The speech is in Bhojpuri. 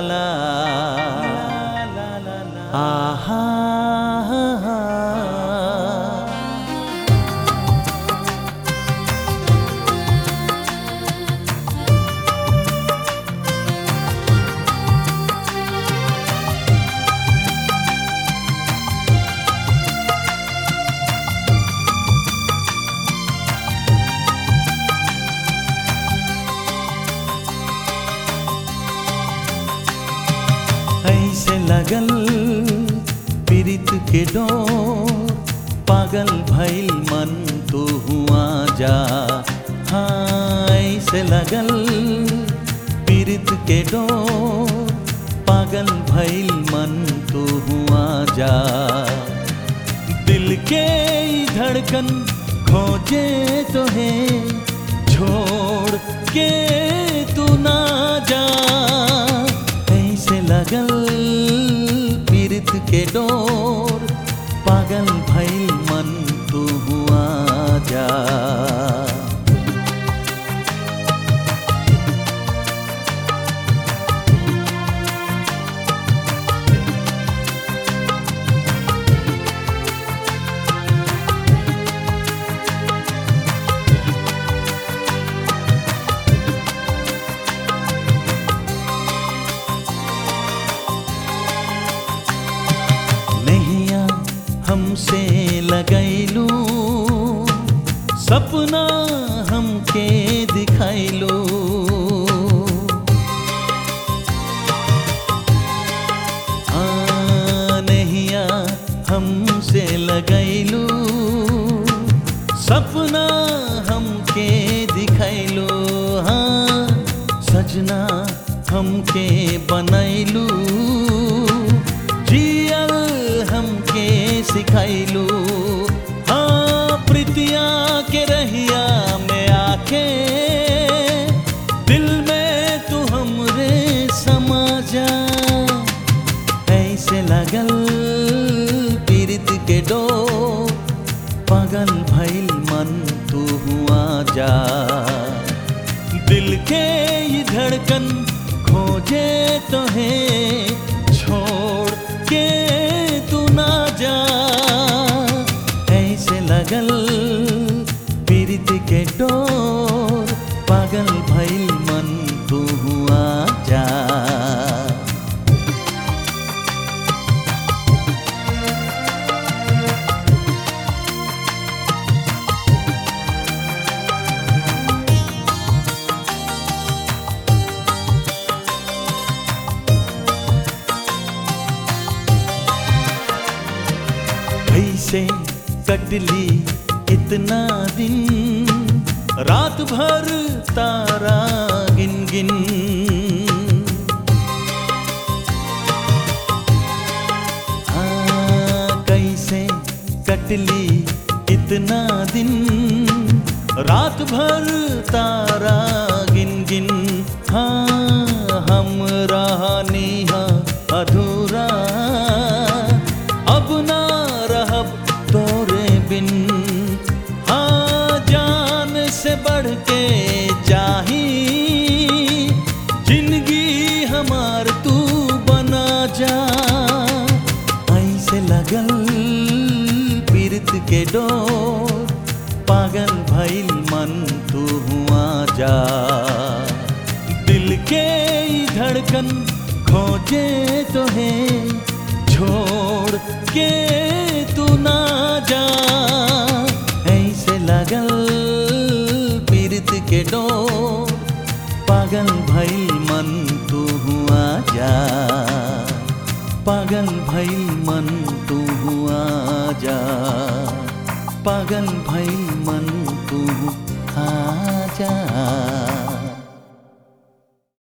ला आहा ऐसे लगल पीरित के डोर पागल भइल मन तो हुआ जा हाँ ऐसे लगल पीरित के डोर पागल भइल मन तो हुआ जा दिल के ई धड़कन खोजे तो है छोड़ के तू ना जा ऐसे लगल पीरित के डोर पागल भइल मन तू हुआ जा नैया हमसे लगैलू सपना हमके दिखैलू हाँ नैया हमसे लगैलू सपना हमके दिखैलू हाँ सजना हमके बनैलू जियल हमके सिखैलू हाँ प्रीतिया के रहिया में आके दिल में तू हमरे समा जा ऐसे लगल पीरित के डो पागल भइल मन तू हुआ जा दिल के ये धड़कन खोजे तो है छोड़ के तू ना जा ऐसे लगल पीरित के डोर पागल भइल मन तू हुआ जा कैसे कटली इतना दिन रात भर तारा गिन गिन हाँ कैसे कटली इतना दिन रात भर तारा गिन गिन हाँ हम रहानी हाँ अधूरा अब ना रहब तोरे बिन हाँ जान से बढ़ के चाही जिंदगी हमार तू बना जा ऐसे लगल पीरत के डोर पागल भइल मन तू हुआ जा दिल के ई धड़कन खोजे तो है छोड़ के तू ना जा ऐसे लगल पीरत के डोर पागल भइल मन तू हुआ जा पागल भइल मन तू हुआ जा पागल भइल मन तू आ जा